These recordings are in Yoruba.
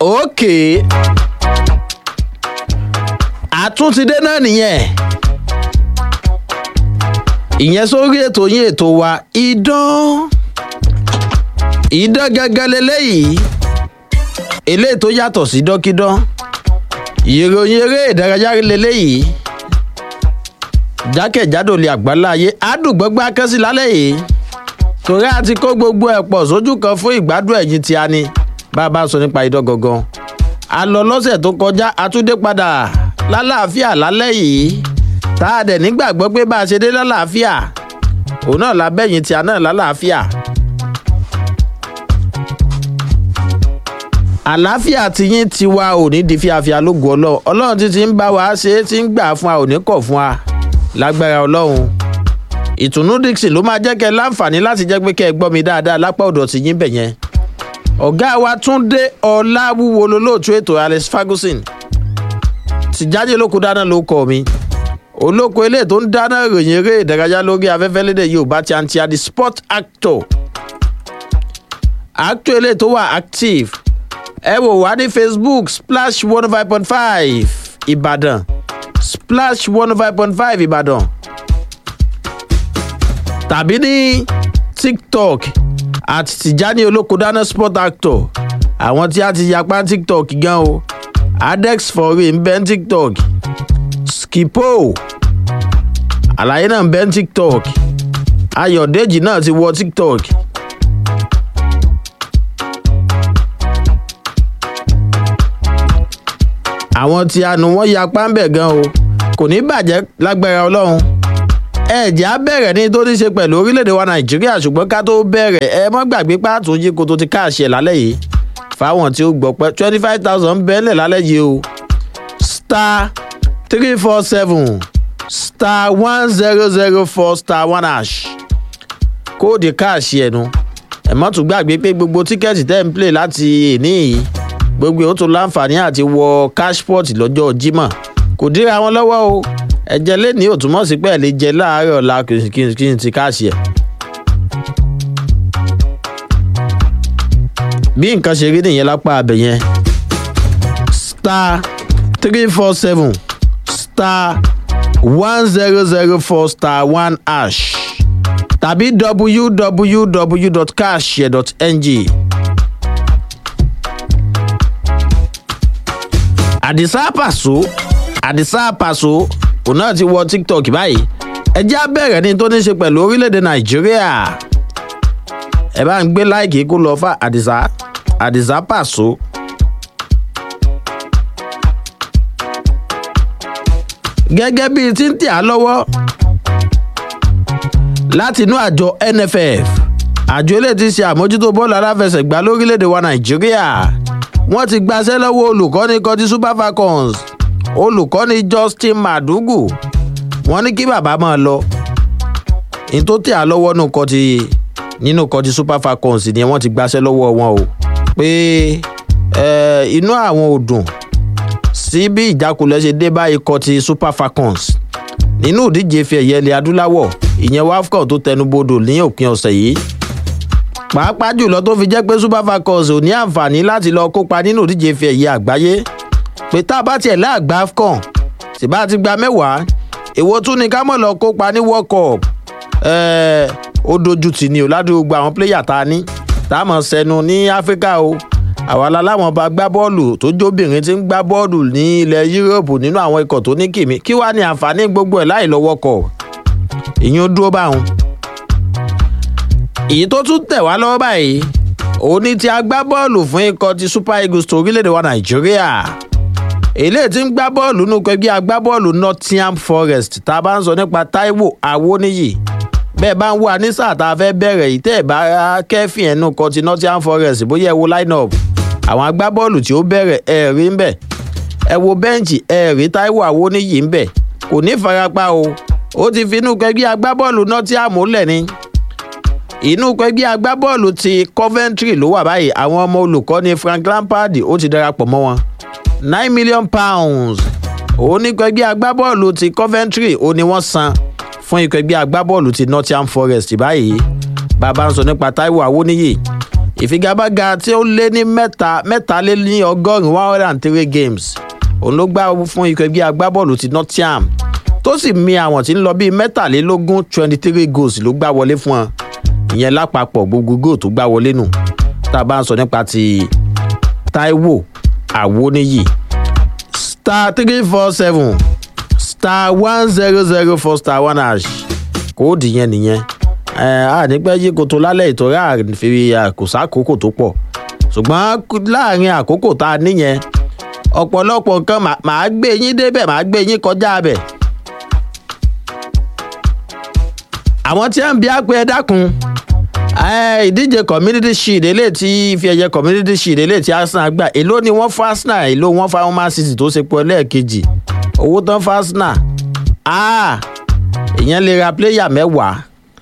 òkè àtúntìdé náà nìyẹn ìyẹn sórí ètò yín ètò wa idán idán gángan leléyìí eléyìí tó yàtọ̀ sí dọ́kídán ìròyìn eré ìdárayá leléyìí jákèjádò lè àgbáláyé àdùgbọ́gbá kẹ́sì lálẹ́ yìí torí a ti kó gbogbo ẹ̀ pọ̀ sójú kan fún ìgbádùn ẹ̀yìn tí a ní bá a bá sọ nípa idán gangan a lọ lọ́sẹ̀ tó kọjá a tún dé padà lálàáfíà lálẹ́ yìí tá a dẹ̀ nígbàgbọ́ pé bá a ṣe dé lálàáfíà òun náà lábẹ́yìn tí a náà lálàáfíà. àlàáfíà tiyín tiwa ò ní di fíafíà lógo ọlọ́run ọlọ́run ti ti ń bá wa ṣe é ti ń gbà fún wa ò ní kọ̀ fún wa lágbára ọlọ́run ìtùnú dixon ló máa jẹ́ kẹ́ ẹ láǹfààní láti jẹ́ pé kẹ́ ẹ gbọ́ mi dáadáa lápá ọ̀dọ̀ tí yín bẹ̀ yẹn. ọ̀gá wa túnde ọ̀làwúwo lolóòtú ètò alex ferguson tìjáde olóko dáná ló kọ mi olóko eléyìí tó ń dáná ìròyìn eré ìdárayá lórí afẹ́fẹ́ lédè yorùbá ti àǹtí àdì sport actor actor eléyìí tó wà active ẹ wò wá ní facebook splash one five point five ìbàdàn splash one five point five ìbàdàn tàbí ní tiktok àti tìjání olóko dáná sport actor àwọn tí a ti yapa tiktok gan o adex foray ń bẹ́ ní tiktok skipo àlàyé náà ń bẹ́ ní tiktok ayọ̀dèjì náà ti wọ tiktok. àwọn tí a nù wọ́n yapa ń bẹ̀ gan o kò ní bàjẹ́ lágbára ọlọ́run ẹ̀jẹ̀ á bẹ̀rẹ̀ ní tó ní ṣe pẹ̀lú orílẹ̀-èdè wa nàìjíríà ṣùgbọ́n ká tó bẹ̀rẹ̀ ẹ mọ́ gbàgbé pàtó yí kó tó ti káàṣẹ̀ lálẹ́ yìí fáwọn tí ó gbọ́ pẹ́ twenty five thousand bẹ́ẹ̀lẹ̀ lálẹ́ yìí o star three four seven star one zero zero four star one hash kóòdì káàṣì ẹ̀nu ẹ mọ́ tún gbàgbé pé gbogbo tíkẹ́ẹ̀tì tẹ́ ń play láti èní yìí gbogbo ó tún láǹfààní àti wọ cashport lọ́jọ́ jímọ̀ kò díra wọn lọ́wọ́ o ẹ̀jẹ̀ lẹ́ni ò túmọ̀ sí pé ẹ̀ lè jẹ láàárọ̀ ọ̀la kí n ti káàṣì ẹ̀. bí nǹkan ṣe rí nìyẹn lápá abẹ yẹn star three four seven star one zero zero four star one hash tàbí www.cashshare.ng. àdìsá pàṣọ àdìsá pàṣọ òun náà ti wọ tiktok báyìí ẹ jẹ́ abẹ́rẹ́ ní tó ní ṣe pẹ̀lú orílẹ̀-èdè nàìjíríà ẹ bá ń gbé láìkì kó lọ fà àdìsá àdìsá pàṣọ. gẹ́gẹ́ bíi tí ń tì á lọ́wọ́ láti inú àjọ nff àjọ eléyìí ti ṣe àmójútó bọ́ọ̀lù aláfẹsẹ̀gbá lórílẹ̀‐èdè wa nàìjíríà wọ́n ti gbaṣẹ́ lọ́wọ́ olùkọ́ni kọtí super falcons olùkọ́ni justin madugu wọ́n ní kí bàbá máa lọ ní tó tẹ̀ á lọ́wọ́ nù kọtí nínú kọtí super falcons ni wọ́n ti gbaṣẹ́ lọ́wọ́ wọn o pé inú àwọn ò dùn sí bí ìjákulẹ̀ ṣe dé bá ikọ̀ ti super falcons nínú ìdíje fi ẹ̀yẹ ilẹ̀ adúláwọ̀ ìyẹn wafcon tó tẹnubodò ní òpin ọ̀sẹ̀ yìí pàápàá jùlọ tó fi jẹ́ pé super falcons ò ní àǹfààní láti lọ kópa nínú ìdíje fi ẹ̀yẹ àgbáyé pé tá a bá tiẹ̀ láàgbá afcon sì bá ti gba mẹ́wàá èwo tún ni ká mọ̀ lọ kópa ní world cup ó dojú tì ní o ládùúgbò àwọn pléyà tá a ní tá a mọ̀ sẹ́nu ní áfíríkà o àwa láláwọn bá gbá bọ́ọ̀lù tó jóbìnrin ti ń gbá bọ́ọ̀lù ní ilẹ̀ yúróòpù nínú àwọn ikọ̀ tó ní kìmí kí wàá ní àǹfààní gbogbo ẹ̀ láì lọ́wọ́ kọ̀ ìyẹn ó dúró báwọn. èyí tó tún tẹ̀ wá lọ́wọ́ báyìí òun ní ti agbábọ́ọ̀lù fún ikọ̀ ti super eagles tó orílẹ̀-èdè wa nàìjíríà eléyìí ti ń gbá bọ́ọ̀lù nínú ẹgbẹ́ agbábọ́ọ̀lù nottingham forest tá a bá ń sọ nípa taiwo awoniyi bẹ́ẹ̀ bá ń wá ní sáà tá a fẹ́ bẹ̀rẹ̀ yìí tẹ́ ẹ̀ bá kẹ́fìn ẹnu kan ti nottingham forest bóyá ẹ wo line up àwọn agbábọ́ọ̀lù tí ó bẹ̀rẹ̀ ẹ̀ rí ń bẹ̀ ẹ wo bẹ́ǹchì ẹ̀ rí taiwo awoniyi ń bẹ̀ kò ní farapa o ó ti fi inú ẹgbẹ́ agbábọ́ọ̀lù nottingham lẹ̀ ni inú ẹgbẹ́ agbábọ́ọ̀lù ti coventry ló wà báyìí àwọn ọmọ olùkọ́ni frank lampard ó ti darapọ̀ mọ́ wọn nine million pounds òun ní ẹgbẹ́ agbábọ́ọ̀lù ti coventry ó ní wọ́n san fún ikọ̀ ẹgbẹ́ agbábọ́ọ̀lù ti nottingham forest báyìí bàbá ń sọ nípa taiwo awoniyi ìfigagbága tí ó lé ní mẹ́ta mẹ́ta lé ní ọgọ́rùn-ún one hundred and three games òun ló gbá fún ikọ̀ ẹgbẹ́ agbábọ́ọ̀lù ti nottingham tó sì mi àwọn tí ń lọ bíi mẹ́tàlélógún twenty three goals ló gbá wọlé fún wọn ìyẹn lápapọ̀ gbogbo goal tó gbá wọlé nù tá a bá ń sọ nípa ti taiwo awoniyi star three four seven star one zero zero four star one hash kóòdù yẹn nìyẹn ẹ á nípẹ́ yí koto lálẹ́ ìtọ́rí àfi àkóso àkókò tó pọ̀ ṣùgbọ́n láàrin àkókò tá a níyẹn ọ̀pọ̀lọpọ̀ nǹkan màá gbé yín débẹ̀ màá gbé yín kọjá bẹ̀. àwọn tí wọ́n ń bí àpè ẹ dákun ìdíje community shield eléyìí tí ife ẹ̀yẹ community shield eléyìí tí arsenal gbà èló ni wọ́n fún arsenal èló wọ́n fún man city tó ṣe pọ̀ lẹ́ẹ̀kejì owó tán fún arsenal ìyẹn lè ra pléyà mẹ́wàá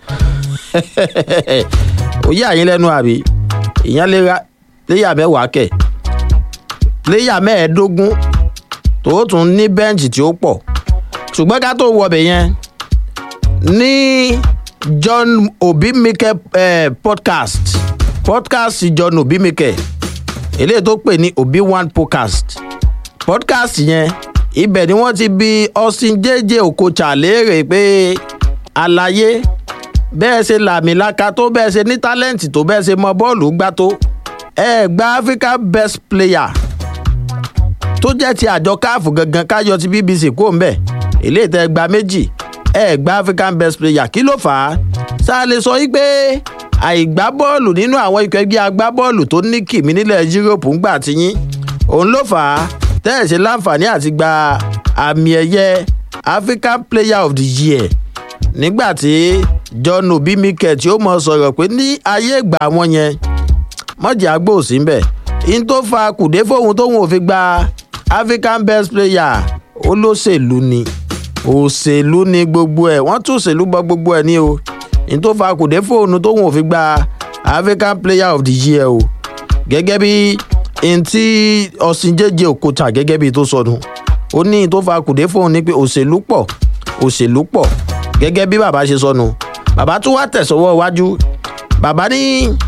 òye àyín lẹ́nu àbí ìyẹn lè ra pléyà mẹ́wàá kẹ̀ pléyà mẹ́ẹ̀ẹ́dógún tó tún ní bẹ́ǹchì tí ó pọ̀ ṣùgbọ́n ká tó wọbẹ̀ yẹn ní john obimike eh, podcast podcast john obimike eléyìí tó pè ní obi one podcast podcast yẹn ibẹ̀ ni wọ́n ti bi austin jẹ́jẹ́ okocha léèrè pé àlàyé bẹ́ẹ̀ ṣe làmìlaka tó bẹ́ẹ̀ ṣe ní tálẹ́ǹtì tó bẹ́ẹ̀ ṣe mọ bọ́ọ̀lù gbá tó ẹ gba africa best player tó jẹ́ ti àjọ káàfù gangan káyọ ti bbc kó ń bẹ̀ ilé ìtẹ́ gba méjì ẹ gba african best player kí ló fà á sáà lè sọ wípé àìgbá bọ́ọ̀lù nínú àwọn ikọ̀ ẹgbẹ́ agbábọ́ọ̀lù tó ní kìmí nílẹ̀ yúróòpù ń gbà tiyín òun ló fà á tẹ́ẹ̀ ṣe láǹfààní àti gba àmì ẹ̀yẹ african player of the year nígbà tí john obi mikel tí ó mọ sọ̀rọ̀ pé ní ayé ìgbà wọn yẹn mọ̀jà gbò sí ń bẹ̀ in tó fa kùdé fóun tóun ò fi gba african best player olóṣèlú ni òṣèlú ni gbogbo ẹ̀ wọ́n tún òṣèlú bọ gbogbo ẹ̀ ní o in tó fa kùdé fóun tóun ò fi gba african player of the year o gẹ́gẹ́ bí n tí ọ̀sìnjẹ́jẹ́ òkúta gẹ́gẹ́ bí tó sọnù ó ní tó fa kùdé fóun ní pé òṣèlú pọ̀ òṣèlú pọ̀ gẹ́gẹ́ bí bàbá ṣe sọnù bàbá tún wá tẹ̀sọ́wọ́ iwájú bàbá ní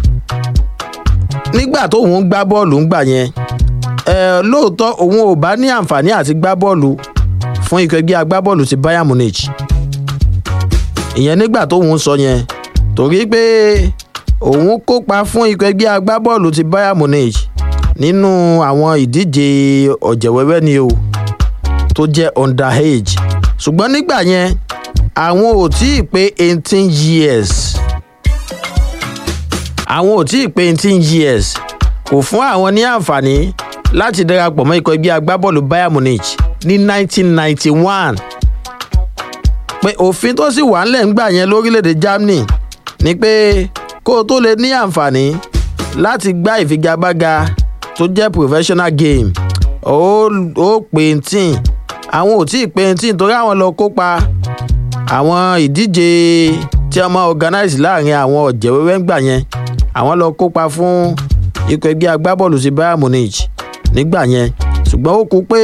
nígbà tóun ń gbá bọ́ọ̀lù ń gbà yẹn ẹ lóòótọ́ òun ò bá ní àǹfààní àti gbá bọ́ọ̀lù fún ikọ̀ ẹgbẹ́ agbábọ́ọ̀lù ti bayern munich ìyẹn nígbà tóun sọ yẹn torí pé òun kópa fún ikọ̀ ẹgbẹ́ agbábọ́ọ̀lù ti bayern munich nínú àwọn ìdíje ọ̀jẹ̀wẹ́wẹ́ ni o tó jẹ́ underage ṣùgbọ́n nígbà yẹn àwọn ò tí ì pé eighteen years àwọn ò tí ì pé eighteen years kò fún àwọn ní àǹfààní láti darapọ̀ mọ́ ikọ̀ ẹgbẹ́ agbábọ́ọ̀lù bayern munich ní nineteen ninety one pé òfin tó sì wà ńlẹ̀ ńgbà yẹn lórílẹ̀‐èdè germany ni pé kó o tó lè ní àǹfààní láti gbá ìfigagbága tó jẹ́ professional game ó ó pé eighteen àwọn ò tí ì pé eighteen torí àwọn lọ kópa àwọn ìdíje tí a máa organize láàrin àwọn ọ̀jẹ̀wẹ́wẹ́ ńgbà yẹn àwọn lọ kópa fún ikọ̀ ẹgbẹ́ agbábọ́ọ̀lù sí bayern munich nígbà yẹn ṣùgbọ́n ó kú pé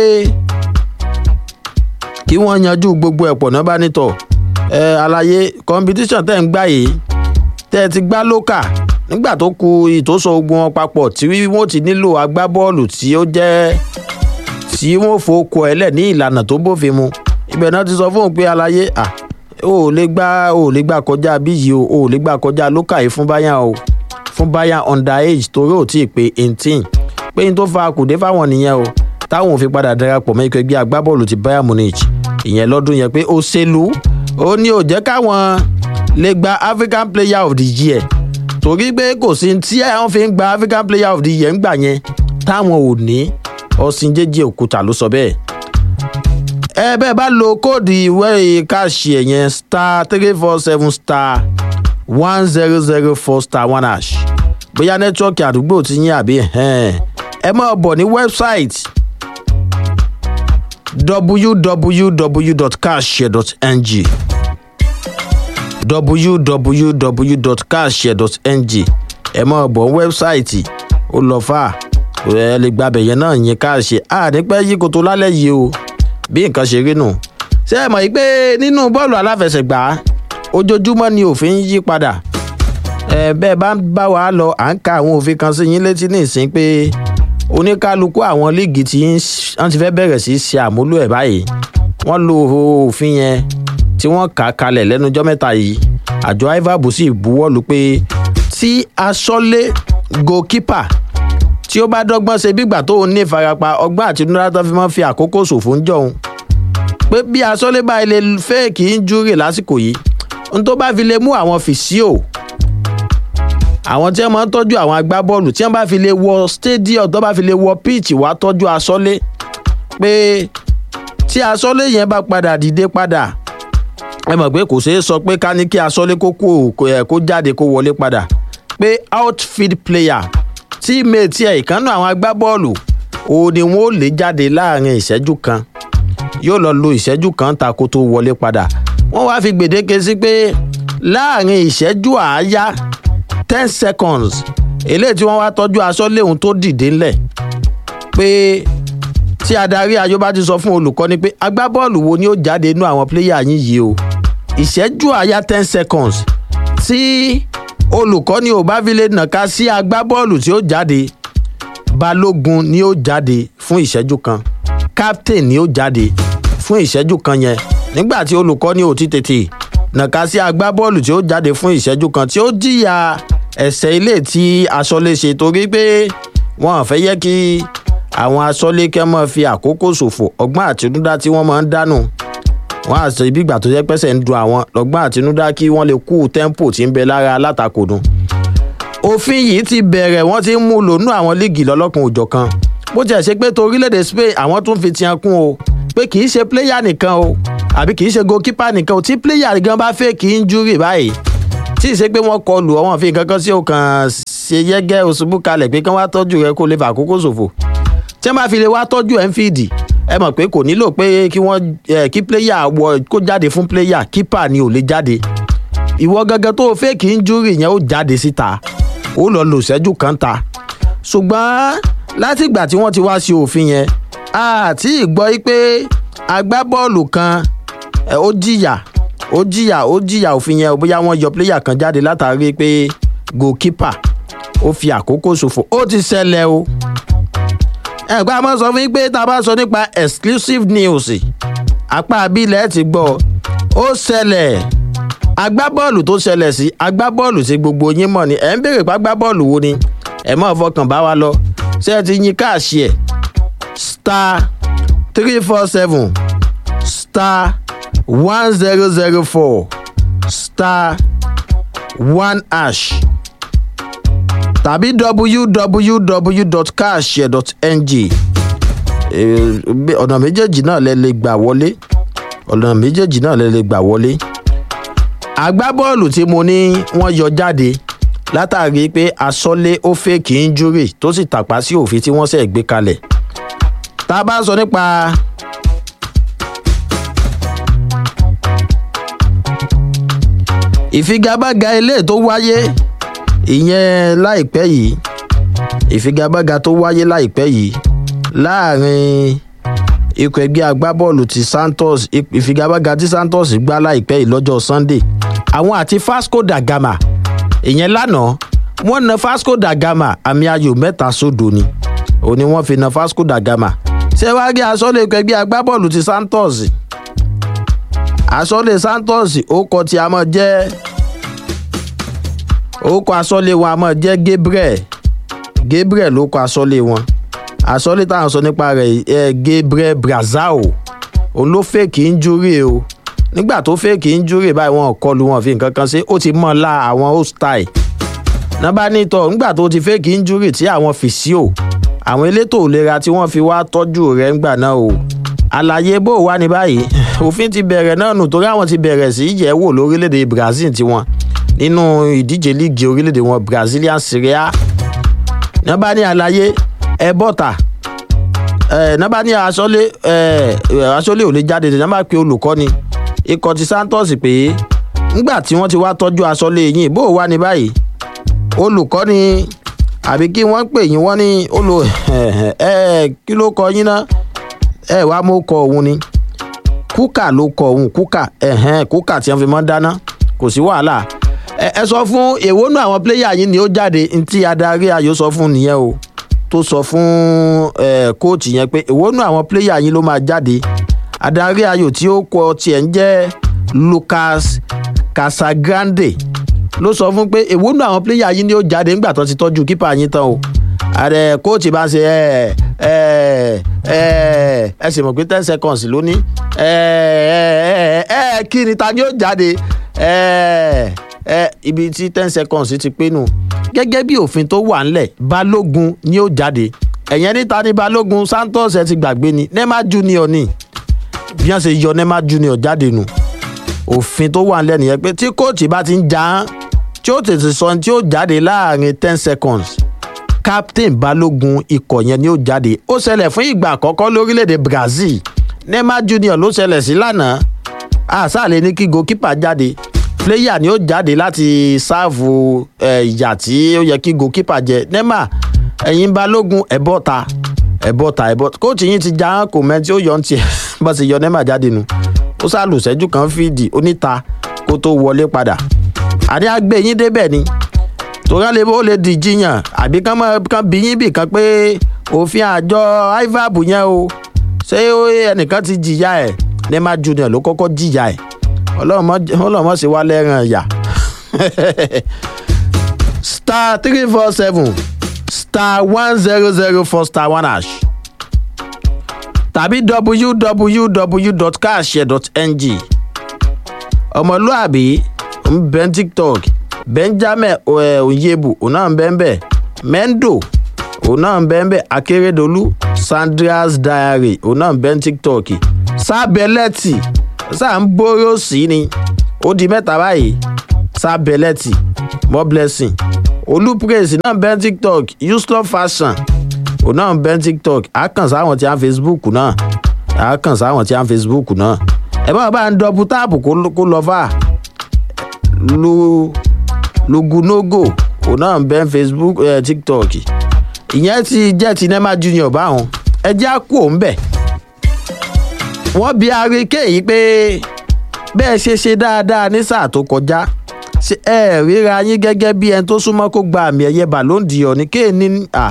kí wọ́n yanjú gbogbo ẹ̀pọ̀ náà bá nítọ̀ ẹ àlàyé competition tẹ̀ ń gbà yìí tẹ́ ẹ ti gbá lókà nígbà tó ku ìtòsọ ogun wọn papọ̀ tí wọ́n ti nílò agbábọ́ọ̀lù tí ó jẹ́ tí wọ́n fòókọ ẹ̀ lẹ̀ ní ìlànà tó bófin mu ibẹ̀ náà ti sọ fóun pé àlàyé à o ò lè gbá o ò lè gbà kọjá bí yìí o o ò lè gbà kọjá lókà yìí fún báyà o fún báyà underage torí ò tí ì pé eighteen pé n tó fa kùdé fáwọn nìyẹn o táwọn ò fi padà darapọ̀ mọ́ ikọ̀ ẹgbẹ́ agbábọ́ọ̀lù ti bayern munich ìyẹn lọ́dún yẹn pé òṣèlú ó ní ò jẹ́ káwọn lè gba african player of the year torí pé kò sí tí àwọn fi ń gba african player of the year ńgbà yẹn táwọn ò ní ọ̀sìn jẹ́jẹ́ òkúta ló sọ bẹ́ẹ̀ ẹ bẹ́ẹ̀ bá lo kóòdù ìwé káàṣì ẹ̀ yẹn star three four seven star one zero zero four star one hash bóyá nẹ́tíwọ́ọ̀kì àdúgbò ti yín àbí ẹ máa bọ̀ ní wẹ́bsáìtì www.cashshare.ng www.cashshare.ng ẹ máa bọ̀ ní wẹ́bsáìtì ó lọ fà ẹ lè gbàbẹ̀ yẹn náà yín káàṣe ànípẹ́ yí kòtò lálẹ́ yìí o bí nǹkan ṣe rí nù ṣé ẹ mọ̀ yìí pé nínú bọ́ọ̀lù aláfẹsẹ̀gbá ojoojúmọ́ ni òfin yí padà ẹ bẹ́ẹ̀ bá ń bá wa lọ à ń ka àwọn òfin kan sí yín létí ní ìsín pé oníkálukú àwọn líìgì tí wọ́n ti fẹ́ bẹ̀rẹ̀ sí í ṣe àmúlò ẹ̀ báyìí wọ́n lo òfin yẹn tí wọ́n kà á kalẹ̀ lẹ́nujọ́ mẹ́ta yìí àjọ ivab sì buwọ́lu pé tí aṣọ́lé goalkeeper tí ó bá dọ́gbọ́n ṣe bígbà tó ní ìfarapa ọgbọ́n àtinúdá tó fi máa ń fi àkókò ṣòfò ń jọun pé bí aṣọ́lé bá ilé fẹ́ẹ̀kì ń júrè lásìkò yìí n tó bá fi lè mú àwọn fìsíò àwọn tí wọ́n máa ń tọ́jú àwọn agbábọ́ọ̀lù tí wọ́n bá fi lè wọ stadium tó bá fi lè wọ pitch wá tọ́jú aṣọ́lé pé tí aṣọ́lé yẹn bá padà dìde padà ẹ mọ̀ pé kò ṣeé sọ pé ká ní kí aṣọ́lé kó kó jáde kó wọlé padà pé outfield player tíìmẹ̀tì ẹ̀ ìkànnì àwọn agbábọ́ọ̀lù òun ni wọ́n ó lè jáde láàrin ìṣẹ́jú kan yóò lọ lo ìṣẹ́jú kan ta kó tó wọlé padà wọ́n wá fi gbèdéke sí pé láàrin ìṣẹ́jú àáyá ten seconds eléyìí tí wọ́n wá tọ́jú aṣọ léhun tó dìde ńlẹ̀ pé tí adarí ayọ̀ bá ti sọ fún olùkọ́ni pé agbábọ́ọ̀lù wo ni ó jáde inú àwọn pléyà yín yìí o ìṣẹ́jú àáyá ten seconds tí olùkọ́ni ò bá fi lè nàka sí agbábọ́ọ̀lù tí ó jáde balógun ni ó jáde fún ìṣẹ́jú kan captain ni ó jáde fún ìṣẹ́jú kan yẹn nígbà tí olùkọ́ni ò ti tètè nàka sí agbábọ́ọ̀lù tí ó jáde fún ìṣẹ́jú kan tí ó jìyà ẹ̀sẹ̀ ilé tí aṣọ́lé ṣe torí pé wọ́n fẹ́ yẹ kí àwọn aṣọ́lé kẹ́ mọ́ fi àkókò ṣòfò ọgbọ́n àtinúdá tí wọ́n máa ń dánù wọ́n àṣẹ ibi ìgbà tó jẹ́ pẹ́sẹ̀ ń dun àwọn lọ́gbọ́n àtinúdá kí wọ́n lè kú tẹ́ḿpò tí ń bẹ lára alátakò dùn. òfin yìí ti bẹ̀rẹ̀ wọ́n ti ń mú lònú àwọn líìgì lọ́lọ́kan òjọ̀ kan bó tiẹ̀ ṣe pé torílẹ̀-èdè spain àwọn tún fi tiẹ̀ kún o pé kì í ṣe pléyà nìkan o àbí kì í ṣe goalkeeper nìkan o tí pléyà gan bá fẹ́ kì í júrì báyìí tí ì ṣe pé wọ́n kọlù ọ̀wọ́n fi kankan sí ọkàn ṣe yẹ́gẹ́ òṣùbù kalẹ̀ pé kí wọ́n wá tọ́jú rẹ kó lè fà àkókò ṣòfò tí wọ́n bá fi lè wá tọ́jú enfield ẹ mọ̀ pé kò nílò pé kí wọ́n kí pléyà wọ kó jáde fún pléyà kípà ni ò lè jáde ìwọ gangan tó fẹ́ kì í júrì yẹn ó jáde síta ó lọ lò ṣẹ́jú kan ta ṣùgbọ́n látìgbà tí wọ́n ti wá sí òfin yẹn àti ìgbọ́ pé agbábọ́ọ̀lù kan ó jìyà ó jìyà ó jìyà òfin yẹn bóyá wọ́n yọ pléyà kan jáde látàrí pé goalkeeper ó fi àkókò ṣòfò ó ti ṣẹlẹ̀ o ẹ̀gbọ́n a máa sọ fún yín pé tá a bá sọ nípa exclusive news apá abilẹ̀ ti gbọ́ ó ṣẹlẹ̀ agbábọ́ọ̀lù tó ṣẹlẹ̀ sí agbábọ́ọ̀lù tí gbogbo yín mọ̀ ni ẹ̀ ń béèrè pé agbábọ́ọ̀lù wo ni ẹ̀ mọ̀ fọkàn bá wa lọ ṣé ẹ ti yín káàṣì ẹ̀ star three four seven star one zero zero four star one hash tàbí www.cashshare.ng ọ̀nà méjèèjì náà lẹ lè gbà wọlé ọ̀nà méjèèjì náà lẹ lè gbà wọlé agbábọ́ọ̀lù tí mo ní wọ́n yọ jáde látàrí pé asọ́lé ó fèkì injúrì tó sì tàpá sí òfin tí wọ́n ṣẹ̀ gbé kalẹ̀ tá a bá sọ nípa ìfigagbága ilé tó wáyé ìyẹn láìpẹ́ yìí ìfigagbága tó wáyé láìpẹ́ yìí láàrin ikọ̀ ẹgbẹ́ agbábọ́ọ̀lù ti santos ìfigagbága tí santos gbá láìpẹ́ yìí lọ́jọ́ sunday àwọn àti fasco da gama ìyẹn lánàá wọ́n na fasco da gama àmì ayò mẹ́ta sódò ni òní wọ́n fi na fasco da gama ṣé wàá rí asọ́lé ikọ̀ ẹgbẹ́ agbábọ́ọ̀lù ti santos asọ́lé santos ó kọ tí a mọ̀ jẹ́ orúkọ asọ́lé wọn a mọ̀ jẹ́ gabriel gabriel ló kọ asọ́lé wọn asọ́lé táwọn sọ nípa rẹ̀ ẹ gabriel brazao òun ló fèkì injúrì o nígbà tó fèkì injúrì báyìí wọn kọlu wọn fi nǹkan kan ṣe ó ti mọ̀ la àwọn hostile nọ́mbà nítọ̀ nígbà tó ti fèkì injúrì tí àwọn fìsíò àwọn elétò ìlera tí wọ́n fi wá tọ́jú rẹ̀ ńgbà náà o àlàyé bó wà ní báyìí òfin ti bẹ̀rẹ̀ náà nù torí àwọn ti bẹ̀rẹ̀ sí yẹ̀ wò lórílẹ̀‐èdè brazil tiwọn nínú ìdíje líìgì orílẹ̀‐èdè wọn brazilian serie a nọ́mbà ní àlàyé ẹ bọ́ta nọ́mbà ní aṣọ́lé aṣọ́lé ò lè jáde nọ́mbà pé olùkọ́ni ikọ̀ ti santos pé ńgbà tí wọ́n ti wá tọ́jú aṣọ́lé yìí bó wà ní báyìí olùkọ́ni àbí kí wọ́n pè yín wọ́n ní olù ẹ kí ló kọ yín náà ẹ wàá mú kọ òun ni kúkà ló kọ òun kúkà ẹhẹn kúkà tí wọn fi mọ dáná kò sí wàhálà ẹ ẹ sọ fún èwo nù àwọn pléyà yín ni ó jáde ntí adarí ayò sọ fún nìyẹn o tó sọ fún ẹ kóòtù yẹn pé èwo nù àwọn pléyà yín ló máa jáde adarí ayò tí ó kọ tiẹ̀ ń jẹ́ lucas casagrande ló sọ fún pé èwo nù àwọn pléyà yín ni ó jáde nígbà tó ti tọ́jú kípa yín tán o ààrẹ kóòtù bá ṣe ẹ ẹ ẹ ẹ sì mọ̀ pé ten seconds ló ní ẹ ẹ ẹ kí ni ta ni ó jáde ẹ ẹ ibi tí ten seconds ti pé nù gẹ́gẹ́ bí òfin tó wà ńlẹ̀ balógun ni ó jáde ẹ̀yẹn níta ní balógun santos ẹ ti gbàgbé ni nema junior ni bí wọ́n ṣe yọ nema junior jáde nù òfin tó wà ńlẹ̀ nìyẹn pé tí kóòtù bá ti ń jà án tí ó tètè sọ tí ó jáde láàrin ten seconds captain balógun ikọ̀ yẹn ni ó jáde ó ṣẹlẹ̀ fún ìgbà àkọ́kọ́ lórílẹ̀‐èdè brazil nema junior ló ṣẹlẹ̀ sí lánàá àṣàlẹ̀ ní kí goalkeeper jáde player ni ó jáde láti sáàfù ìyà tí ó yẹ kí goalkeeper jẹ nema ẹ̀yin balógun ẹ̀bọ́ta ẹ̀bọ́ta ẹ̀bọ́ta kóòtù yín ti já kò mẹ́ tí ó yọ ń tiẹ̀ bá ṣe yọ nema jáde nu ó sàlùsẹ́jú kan fídì oníta kó tó wọlé padà àní àgbẹ̀ yín débẹ̀ ni tòrán lè ó lè di jiyàn àbí kán mọ kán bí yín bì kan pé òfin àjọ ivab yẹn o ṣé ẹnìkan ti jìyà ẹ nema junior ló kọ́kọ́ jìyà ẹ ọlọ́mọ sì wá lẹ́ràn ẹ̀yà star three four seven star one zero zero four star one hash tàbí www.carshare.ng ọmọlúàbí ń bẹ́ tiktok benjamin onyebu òun náà ń bẹ́ ń bẹ́ mendo òun náà ń bẹ́ ń bẹ́ akérèdọ́lù sandra's diary òun náà ń bẹ́ ń tiktok sábẹ́lẹ́tì sáà ń bóró sí ni ó di mẹ́ta báyìí sábẹ́lẹ́tì more blessing olúpraise náà ń bẹ́ ń tiktok uslov fashion òun náà ń bẹ́ ń tiktok àkàn sáwọn tí a ń facebook náà àkàn sáwọn tí a ń facebook náà ẹ bá bá ń dọ́bù táàpù kó lọ fà lu lugunogo òun náà ń bẹ́ facebook eh, tiktok ìyẹn ti jẹ́ ti nema junior báwọn ẹjẹ́ á kú òun bẹ̀. wọ́n bi arike yìí pé bẹ́ẹ̀ ṣe ṣe dáadáa ní sáà tó kọjá ṣe ẹ ríra yín gẹ́gẹ́ bí ẹni tó súnmọ́ kó gba àmì ẹ̀yẹ ballon d'or ní kéèní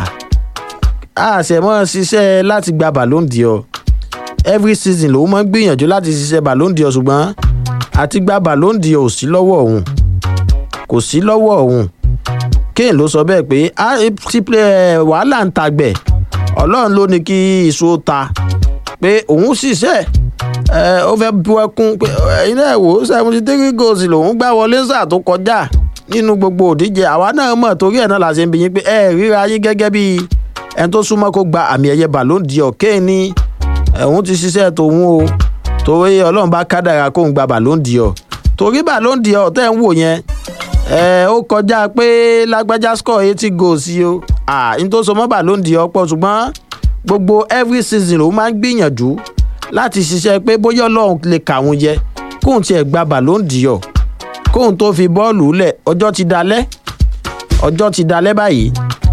àṣẹmọ́ ṣiṣẹ́ láti gba ballon d'or every season lòun máa ń gbìyànjú láti ṣiṣẹ́ ballon d'or ṣùgbọ́n àti gba ballon d'or ò sí lọ́wọ́ òun kò sí lọ́wọ́ òun kane ló sọ bẹ́ẹ̀ pé wàhálà ń tagbẹ̀ ọlọ́run ló ní kí iṣu ta pé òun ṣiṣẹ́ ó fẹ́ bu ẹkún pé ẹ̀yin náà wò ó seventy three goals lòun gbá wọlé sáà tó kọjá nínú gbogbo òdíje àwa náà mọ̀ torí ẹ̀ náà la ṣe ń bi yín pé ẹ ríra yín gẹ́gẹ́ bí ẹni tó súnmọ́ kó gba àmì ẹ̀yẹ ballon d'or kane ní òun ti ṣiṣẹ́ tòun o torí ọlọ́run bá kádàrà kóun gba ballon d'or torí ballon d'or tẹ́ ń wò yẹn ẹ ó kọjá pé lágbájá score eighty goals yìí o à n tó so mọ́ ballon d'or pọ̀ ṣùgbọ́n gbogbo every season ló máa ń gbìyànjú láti ṣiṣẹ́ pé bóyá ọlọ́run lè kàwọn yẹ kóun tiẹ̀ gba ballon d'or kóun tó fi bọ́ọ̀lù lẹ̀ ọjọ́ ti dalẹ̀ ọjọ́ ti dalẹ̀ báyìí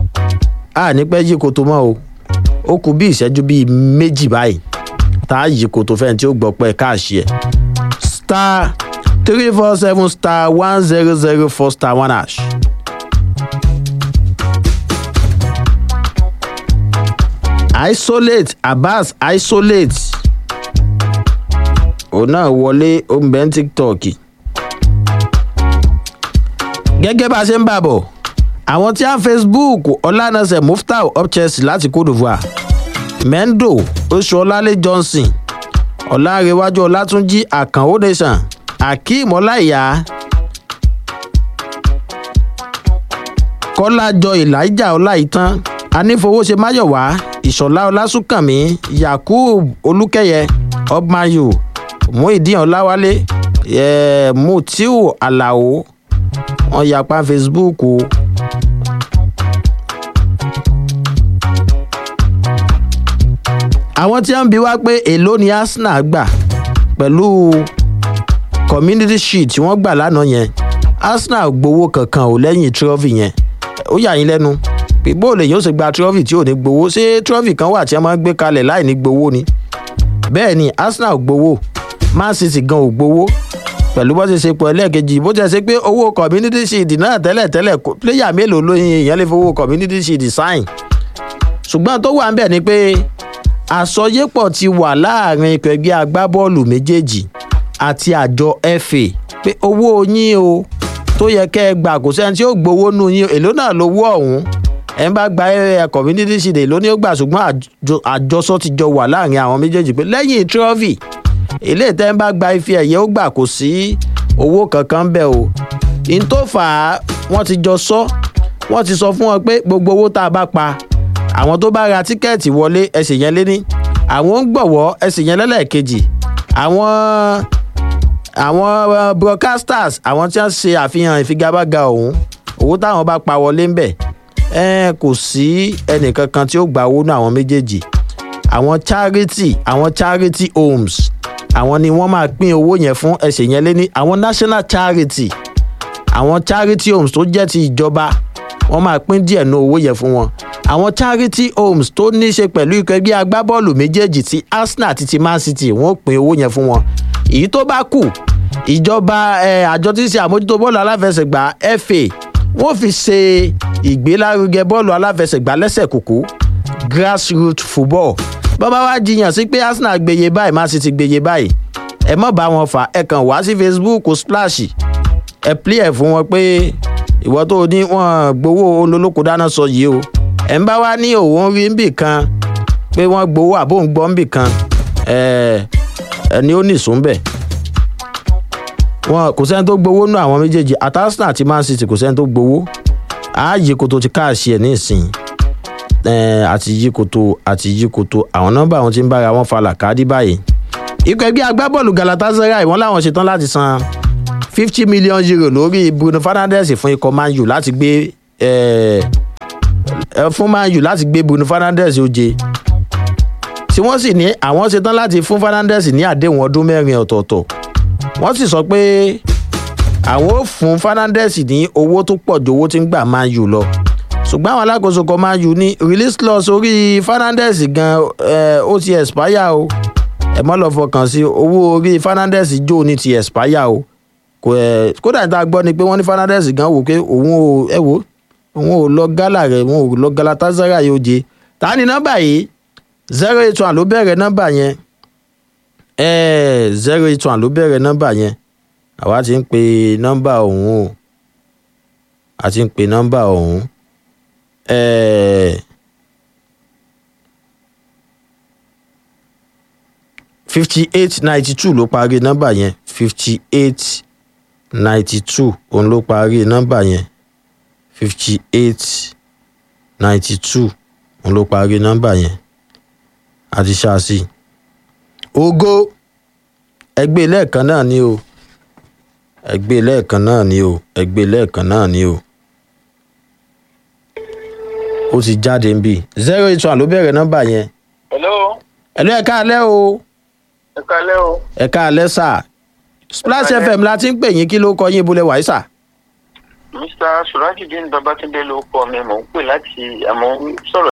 a ní pẹ́ yí koto mọ́ o ó kù bí ìṣẹ́jú bíi méjì báyìí tá a yí koto fẹ́ni tí ó gbọ́ pẹ́ káàṣì ẹ̀ star three four seven star one zero zero four star one hash. isolate abbas isolate òun náà wọlé ombẹ́ tiktok gẹ́gẹ́ bá a ṣe ń bà bọ̀ àwọn tí a ń facebook ọlànàṣẹ muftau up chelsea láti cote divoire mendo oṣuọlálẹ johnson ọlárẹwájú ọlátúnjì àkànó nation akeem ọláìyá kọ́lájọ elijah ọláìtàn anífowóṣe máyọ̀wá ìṣọ̀lá ọlásùnkànmí yakub olúkẹyẹ ọgbàyò muhideen ọláwálé mutiu alao wọn yapa facebook o. àwọn tí wọ́n ń bi wá pé èló ni arsenal gbà pẹ̀lú community shield tí wọ́n gbà lánàá yẹn arsenal gbowó kankan ò lẹ́yìn trophy yẹn ó yà yín lẹ́nu pé bóòlù èyàn ó sì gba trophy tí ò ní gbowó ṣé trophy kan wà tí wọ́n máa ń gbé kalẹ̀ láì ní gbowó ni bẹ́ẹ̀ ni arsenal gbowó man city gan ò gbowó pẹ̀lú bó ṣe ṣe pọ̀ ẹlẹ́ẹ̀kejì bó ṣe ṣe pé owó community shield náà tẹ́lẹ̀ tẹ́lẹ̀ pléyà mélòó ló yin èèyàn lè fowó community shield sign ṣùgbọ́n tó wà ń bẹ̀ ni pé àsọyépọ̀ ti wà láàrin ikọ̀ ẹgbẹ́ agbábọ́ọ̀lù méjèèjì àti àjọ fa pé owó yín o tó yẹ kẹ́ ẹ gbà kò sẹ́ni tí ó gbowó nù yín èló náà lówó ọ̀hún ẹ̀ ń bá gba ẹ̀ community shield èló ni ó gbà ṣùgbọ́n àjọsọ ti jọ wà láàrin àwọn méjèèjì pé lẹ́yìn trophy ilé ìtẹ́ ń bá gba ife ẹ̀yẹ ó gbà kò sí owó kankan bẹ́ẹ̀ o n tó fà á wọ́n ti jọ sọ wọ́n ti sọ fún wọn pé gbogbo owó tá a bá pa àwọn tó bá ra tíkẹ́ẹ̀tì wọlé ẹsẹ̀ yẹn lé ní àwọn ń gbọ̀wọ́ ẹsẹ̀ yẹn lẹ́lẹ́kejì àwọn àwọn broadcasters àwọn tí wọ́n ṣe àfihàn ìfigagbága ọ̀hún owó táwọn bá pa wọlé ń bẹ̀ ẹ kò sí ẹnìkankan tí ó gba owó náà àwọn méjèèjì àwọn charity àwọn charity homes àwọn ni wọ́n máa pín owó yẹn fún ẹsẹ̀ yẹn lé ní àwọn national charity àwọn charity homes tó jẹ́ ti ìjọba wọ́n máa pín díẹ̀ ní owó yẹn fún wọn àwọn charity homes tó ní í ṣe pẹ̀lú ikọ̀ ẹgbẹ́ agbábọ́ọ̀lù méjèèjì ti arsenal àti ti man city wọ́n pín owó yẹn fún wọn èyí tó bá kù ìjọba àjọ tí ń ṣe àmójútó bọ́ọ̀lù aláfẹsẹ̀gbá fa wọ́n fi ṣe ìgbélárugẹ bọ́ọ̀lù aláfẹsẹ̀gbá lẹ́sẹ̀ kúkú grassroots football bọ́bá wá jiyàn sí pé arsenal gbèyè báyìí man city gbèyè báyìí ẹ mọ̀ bá wọn fà ẹ kàn wá sí facebook splash ẹ plé ẹ fún wọn pé ìwọ tó ní wọn gbowó olólùkù dáná sọ yìí o ẹ ń bá wá ní òun rí nbì kan pé wọ́n gbowó àbó ń gbọ́ nbì kan ẹ ẹni ó nìṣó ń bẹ̀ wọn kò sẹ́ni tó gbowó nù àwọn méjèèjì àti arsenal àti man city kò sẹ́ni tó gbowó ààyè kò tó ti káàṣì ẹ̀ ní ìsìn àti yí koto àti yí koto àwọn nọmba àwọn tí ń bára wọn falà káàdì báyìí. ikọ̀ ẹgbẹ́ agbábọ́ọ̀lù galatasaray wọ́n láwọn ṣetán láti san fifty million euro lórí bruno fernandes fún ikọ̀ man u láti gbé fún man u láti gbé bruno fernandes oje tí wọ́n sì ní àwọn ṣetán láti fún fernandes ní àdéhùn ọdún mẹ́rin ọ̀tọ̀ọ̀tọ̀ wọ́n sì sọ pé àwọn ò fún fernandes ní owó tó pọ̀ ju owó tí ń gbà man u lọ ṣùgbọ́n àwọn alákòóso kan máa yù ní release clause orí fernandez gan ó ti expire o ẹ mọ́ lọ fọkàn sí owó orí fernandez jó ní ti expire o kódà níta gbọ́ ni pé wọ́n ní fernandez gan wò pé òun ò ẹ wò òun ò lọ gálà rẹ̀ òun ò lọ galatasaray yóò jẹ ta ni nọ́mbà yìí zero eight one ló bẹ̀rẹ̀ nọ́mbà yẹn zero eight one ló bẹ̀rẹ̀ nọ́mbà yẹn àwa ti ń pe nọ́mbà ọ̀hún o a ti ń pe nọ́mbà ọ̀hún fifty eight ninety two ló parí nọ́mbà yẹn fifty eight ninety two òun ló parí nọ́mbà yẹn fifty eight ninety two òun ló parí nọ́mbà yẹn àti ṣáàṣì ògo ẹgbẹ́ lẹ́ẹ̀kan náà ni o ẹgbẹ́ lẹ́ẹ̀kan náà ni o ẹgbẹ́ lẹ́ẹ̀kan náà ni o ó ti jáde ń bì zero eight one ló bẹ̀rẹ̀ nọ́mbà yẹn. hello. ẹ̀lú ẹ̀ka alẹ́ o. ẹ̀ka alẹ́ o. ẹ̀ka alẹ́ sà. splash fm la ti ń pè yín kí ló kọ yín ibùlẹ̀ wàyí sà. mr surajudeen babatunde ló kọ mi mò ń pè láti àmọ́ sọ̀rọ̀